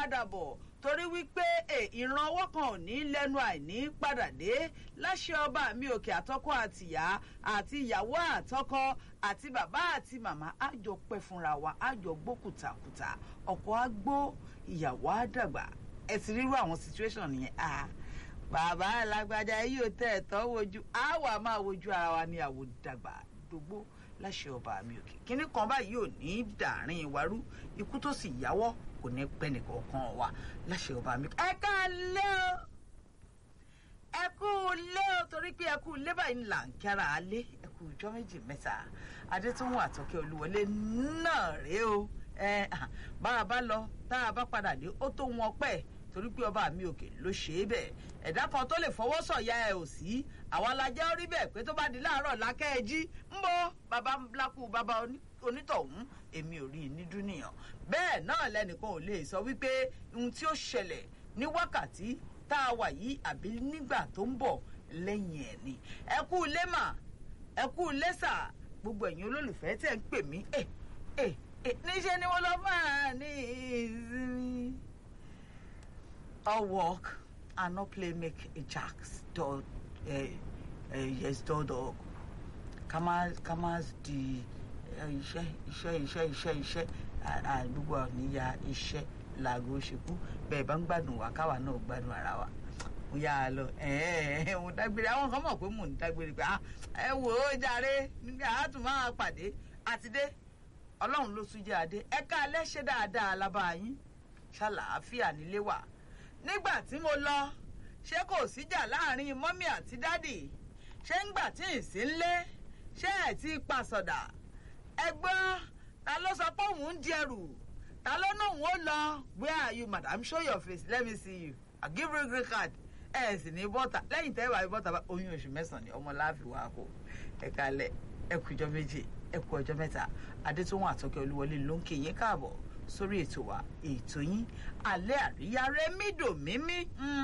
padà bọ̀ torí wípé ìran ọwọ́ kan ò ní lẹ́nu àìní padà dé láṣẹ ọba mi òkè àtọ́kọ́ àtìyá àti ìyàwó àtọ́kọ́ àti bàbá àti màmá àjọ pẹ́ fúnra wa àjọ gbó kùtàkùtà ọkọ á gbó ìyàwó á dàgbà ẹ ti rírú àwọn situation yẹn ah bàbá alágbájá yìí ò tẹ̀ ẹ̀tọ́ wojú á wà máa wojú ara wa ní àwòdàgbà dógbó láṣẹ ọba mi òkè kínní kan báyìí ò ní dàárín ìwárú ikú tó sì yáwọ́ kò ní pẹ́ nìkankan wa láṣẹ ọba mi. ẹ ká lé o ẹ kú lé o torí pé ẹ kú lé báyìí là ń kíara alé ẹ kú ọjọ́ méjì mẹ́ta adétúnwò àtọ́kẹ́ olúwọlé náà rèé o ẹ bá a bá lọ tá a bá padà dé ó tó wọn pẹ́ẹ́ torí pé ọba mi òkè ló ṣe é bẹ́ẹ̀ ẹ̀dá kan tó lè fọwọ́ sọ̀yà ẹ̀ ò sí àwa la jẹ́ orí bẹ́ẹ̀ pé tó bá di láàárọ̀ lákẹ́ ẹ jí ń bọ́ bàbá ńlákù bàbá onítọ̀hún èmi ò rí i ní dúnìyàn bẹ́ẹ̀ náà lẹ́nìkan ò lè sọ wípé ohun tí ó ṣẹlẹ̀ ní wákàtí tá a wà yìí àbí nígbà tó ń bọ̀ lẹ́yìn ẹ̀ ni ẹ kú ilé mà ẹ kú ilé sà gbogbo ẹ̀yin olólùfẹ́ tẹ̀ ń pè mí ẹ̀ ẹ̀ níṣẹ́ ni wọ́n lọ máa ní ìsinmi all work and no play make a jacks dog uh, uh, yes dog dog ká má ká má di iṣẹ́ iṣẹ́ iṣẹ́ iṣẹ́ iṣẹ́ àdúgbò àníyá iṣẹ́ làgò ṣekú bẹ́ẹ̀ bá ń gbádùn wá káwa náà gbádùn ara wa mo yà á lọ mo dágbére àwọn kan mọ̀ pé mò ń dágbére pé ẹ wò ó jàre nígbà á tún máa pàdé àti dé ọlọ́run ló tún jẹ́ adé ẹ ká alẹ́ ṣe dáadáa lábàáyín ṣàlàáfíà nílé wà nígbà tí mo lọ ṣé kò síjà láàrin mọ́mí àti dádì ṣé ńgbà tí ì sí ńlé ṣé ẹ̀ ti pasọ̀dà ẹgbọ́n ta ló sọ pé òun ń jẹrù ta ló náà ó lọ where are you madam show your face let me see you i give you green card ẹ ẹ sì ní bọ́tà lẹ́yìn tẹ́ ẹ bá bọ́tà bá oyún oṣù mẹ́sàn-án ni ọmọ láàfin wà kó ẹ kalẹ̀ ẹ kú ọjọ́ méje ẹ kú ọjọ́ mẹ́ta adétúnwọ̀n àtọ́kẹ́ olúwọlé ló ń kí yín káàbọ̀ sórí ètò wa ètò yín alẹ́ àríyá rẹ́mídò mímí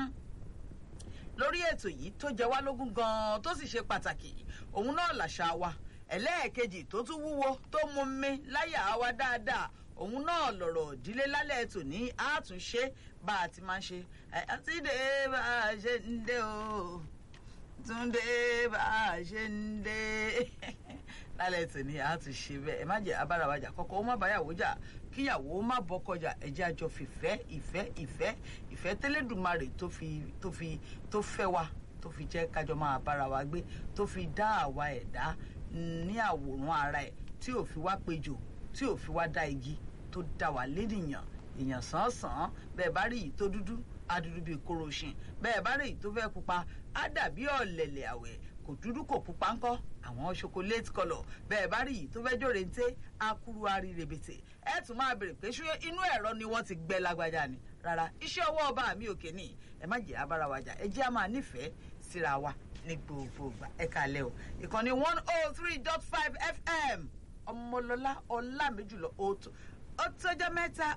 lórí ètò yìí tó jẹ wá lógún gan-an tó sì ṣe pàtàkì òun náà làṣà wa ẹlẹ́ẹ̀kejì tó tún wúwo tó mú mi láyà wa dáadáa òun náà lọ̀rọ̀ ìdílé lálẹ́ ètò ní àtúnṣe bá a ti máa ń ṣe àti dé bá a ṣe ń dé o túndé bá a ṣe ń dé lálẹ́ ètò ní àtúnṣe bẹ́ẹ̀ ẹ má jẹ́ abárawájà kọ́kọ́ ó má báyàwó jà kíyàwó má bọ́kọjà ẹ̀jẹ̀ àjọ fìfẹ́ ìfẹ́ ìfẹ́ ìfẹ́ tẹ́lẹ̀dùmarè tó fi tó fi tó fẹ́ wa tó fi jẹ́ kájọ máa bára wa gbé tó fi dá àwa ẹ̀dá ní àwòrán ara ẹ̀ tí ò fi wá péjò tí ò fi wá dá igi tó dá wa lénìyàn èèyàn sàn-án bẹ́ẹ̀ bá rí yìí tó dúdú á dúdú bíi kóròṣìn bẹ́ẹ̀ bá rí yìí tó fẹ́ pupa á dàbí ọ̀lẹ̀lẹ̀ àwẹ̀ kò dúdú kò pupa ńkọ́ àwọn chocolate colour bẹ́ẹ̀ bá rí yìí tó fẹ́ jòrè ńté akuru ari rebete ẹ tún máa bèrè pé ṣé inú ẹ̀rọ ni wọ́n ti gbẹ lágbájá ni rárá iṣẹ́ ọwọ́ ọba mi òkè ní ẹ má jẹ́ abára wa jà ẹ jẹ́ a máa nífẹ̀ẹ́ síra wa ní gbogbo ìgbà ẹ kàlẹ́ o ìkànnì one oh three dot five fm ọmọlọ́lá ọlámẹ́jùlọ ó tọ́jọ́ mẹ́ta